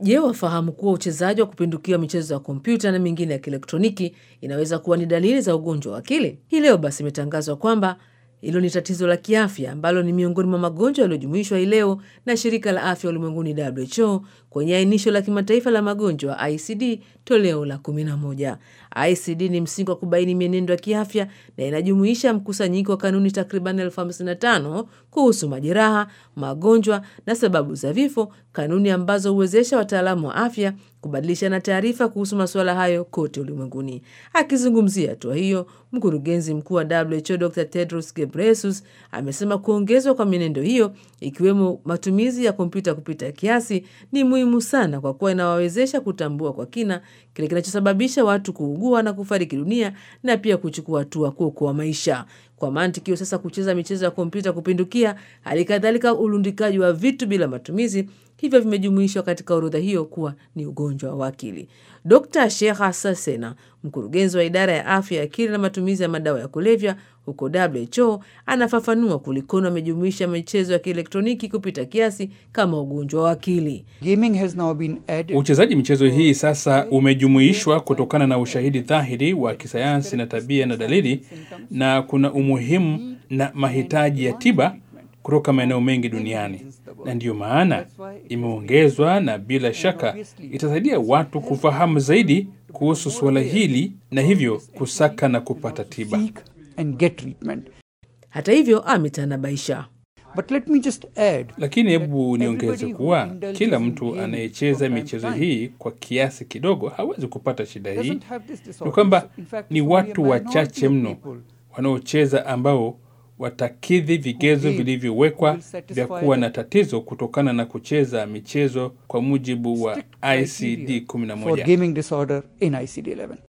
Je, wafahamu kuwa uchezaji wa kupindukia michezo ya kompyuta na mingine ya kielektroniki inaweza kuwa ni dalili za ugonjwa wa akili? Hii leo basi imetangazwa kwamba hilo ni tatizo la kiafya ambalo ni miongoni mwa magonjwa yaliyojumuishwa hii leo na shirika la afya ulimwenguni WHO kwenye ainisho la kimataifa la magonjwa ICD toleo la 11. ICD ni msingi wa kubaini mienendo ya kiafya na inajumuisha mkusanyiko wa kanuni takriban elfu hamsini na tano kuhusu majeraha, magonjwa na sababu za vifo, kanuni ambazo huwezesha wataalamu wa afya kubadilishana taarifa kuhusu masuala hayo kote ulimwenguni. Akizungumzia hatua hiyo, mkurugenzi mkuu wa WHO Dr Tedros Ghebreyesus amesema kuongezwa kwa mienendo hiyo, ikiwemo matumizi ya kompyuta kupita kiasi, ni muhimu sana kwa kuwa inawawezesha kutambua kwa kina kile kinachosababisha watu kuugua na kufariki dunia na pia kuchukua hatua kuokoa maisha. Kwa mantiki hiyo sasa, kucheza michezo ya kompyuta kupindukia, hali kadhalika ulundikaji wa vitu bila matumizi, hivyo vimejumuishwa katika orodha hiyo kuwa ni ugonjwa wa akili. Dr Sheha Sasena, mkurugenzi wa idara ya afya ya akili na matumizi ya madawa ya kulevya huko WHO, anafafanua kulikoni wamejumuisha michezo ya kielektroniki kupita kiasi kama ugonjwa wa akili. Uchezaji michezo hii sasa umejumuishwa kutokana na ushahidi dhahiri wa kisayansi na tabia na dalili, na kuna umuhimu na mahitaji ya tiba kutoka maeneo mengi duniani, na ndiyo maana imeongezwa, na bila shaka itasaidia watu kufahamu zaidi kuhusu suala hili na hivyo kusaka na kupata tiba. Hata hivyo, ametanabaisha But let me just add, Lakini hebu niongeze kuwa kila mtu anayecheza michezo hii kwa kiasi kidogo hawezi kupata shida hii. doesn't have this disorder. Ni kwamba So, in fact, ni it's only a watu minority wachache of mno people wanaocheza ambao watakidhi vigezo Who vilivyowekwa will satisfy vya kuwa the- na tatizo kutokana na kucheza michezo kwa mujibu wa strict ICD criteria for 11. gaming disorder in ICD-11.